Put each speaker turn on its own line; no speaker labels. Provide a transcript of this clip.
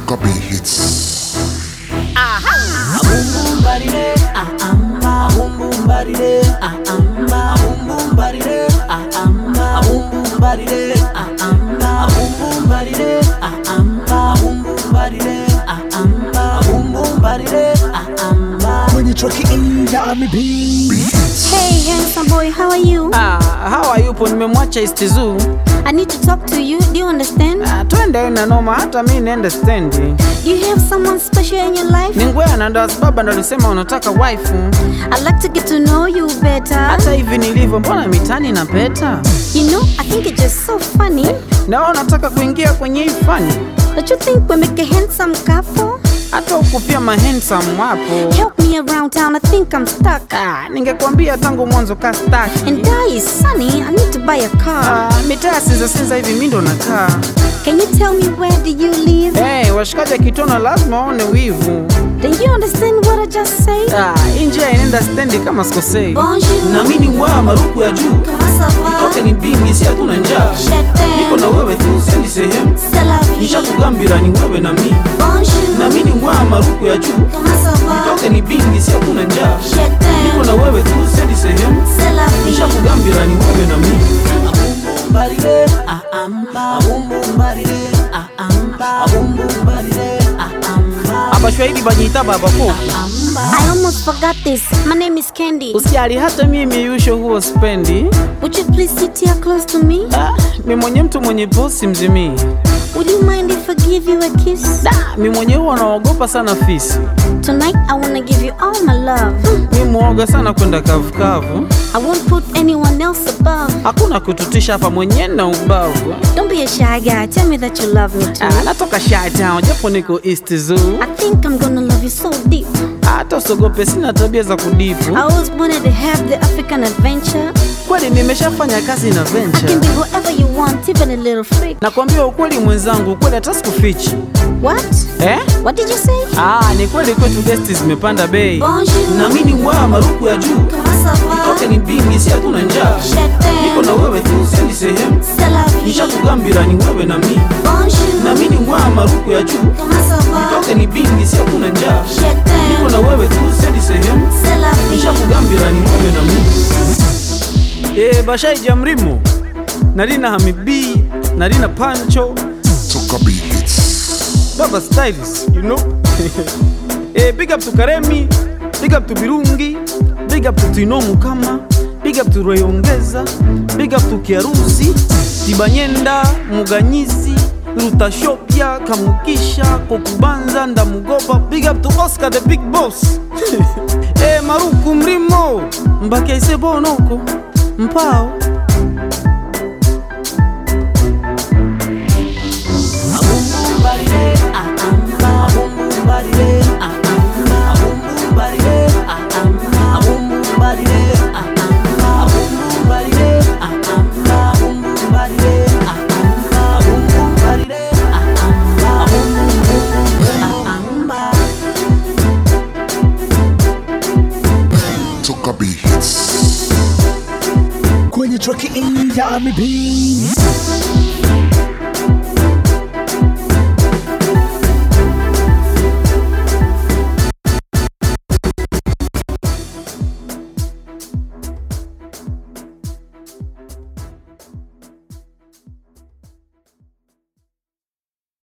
Toka B hits.
Abumbarire, ah amba. Abumbarire, ah amba. Abumbarire, ah amba. Abumbarire, ah amba. Abumbarire, ah amba. Abumbarire, ah amba. Abumbarire, ah amba.
Kwenye traki ya Ami B.
Hey, handsome boy, how are you?
Ah, hawa yupo nimemwacha East Zoo.
I need to talk to you. Do you understand?
Ah, twende na noma hata mi niende stendi.
Do you have someone special in your life?
Ni ngwea na ndo sababu ndo alisema unataka waifu.
I'd like to get to know you better.
Hata hivi nilivyo, mbona mitani na peta?
You know, I think it's just so funny.
Na wewe unataka kuingia kwenye hii fani?
Don't you think we make a handsome couple?
Hata huku pia mahandsome wapo.
Help me around town, I think I'm stuck.
Ah, ningekwambia tangu mwanzo kastaki.
And die is sunny, I need to buy a car.
Ah, mitaa sinza sinza hivi mi ndo nakaa.
Can you tell me where do you live?
Hey, washikaji akitona lazima waone wivu.
Do you understand what I just said?
Ah, hii njia inaenda stendi kama sikosei.
Bonjour.
Na mimi ngwa maruku ya juu.
Comment ça va?
Toke ni bingi si hatuna njaa.
Je t'aime.
Niko na wewe tu sendi sehemu.
C'est la vie.
Nishakugambira ni wewe na mimi.
Bonjour.
Na mimi ngwa maruku ya juu.
Comment ça va?
Toke ni bingi si hatuna njaa.
Je
Niko
t'aime.
na wewe tu sendi sehemu.
C'est la vie.
nishakugambira ni wewe na mimi abumbarire ah amba abumbarire ah amba abumbarire ah amba
Abashwahili banyita babako.
I almost forgot this. My name is Candy.
Usijali hata mimi yusho huo spendi.
Would you please sit here close to me?
Ah, mi mwenye mtu mwenye posi mzimii.
Would you mind if I give you a kiss?
Da, mi mwenye huwa naogopa sana fisi.
Tonight I wanna give you all my love.
Mi muoga sana kwenda kavukavu.
I won't put anyone else above.
Hakuna kututisha hapa mwenye na ubavu.
Don't be a shy guy. Tell me that you love me too.
Ah, natoka Shy Town japo niko East Zoo.
I think I'm gonna love you so deep.
Hata usogope, sina tabia za kudipu.
I always wanted to have the African adventure.
Kweli nimeshafanya kazi na
I can
venture.
be whatever you want, even a little freak.
Nakwambia ukweli mwenzangu, ukweli hata sikufichi.
What?
Eh?
What did you say?
Ah, ni kweli kwetu guest zimepanda bei.
Bonjour.
na mimi ngwa maruku ya juu
Comment ça va?
toke ni bingi si hatuna njaa
Je
niko na
t'aime.
wewe tu sendi sehemu
C'est la vie.
nishakugambira ni wewe na mimi na
Bonjour.
mimi ngwa maruku ya juu
Comment ça va?
toke ni bingi si hatuna njaa
Je
niko
t'aime.
na wewe tu sendi sehemu
C'est la vie.
nishakugambira ni wewe na mimi
Eh, Bashaija Mrimo. Narina Hamibi, Narina Pancho,
Toka B hits.
Baba Stylist, you know. eh, big up to Karemi, big up to Birungi, big up to Tino Mukama, big up to Royongeza, big up to Kiarusi, Tibanyenda, Muganyizi, Rutashopia, Kamukisha, Kokubanza, Ndamugopa, big up to Oscar the big boss. eh, Maruku Mrimo, Mbakaise Bonoko, Mpao.
abumbarire ah amba abumbarire ah amba abumbarire ah amba abumbarire ah amba abumbarire ah amba abumbarire ah amba abumbarire ah amba abumbarire ah amba
Toka B hits.
Kwenye traki ya Ami B.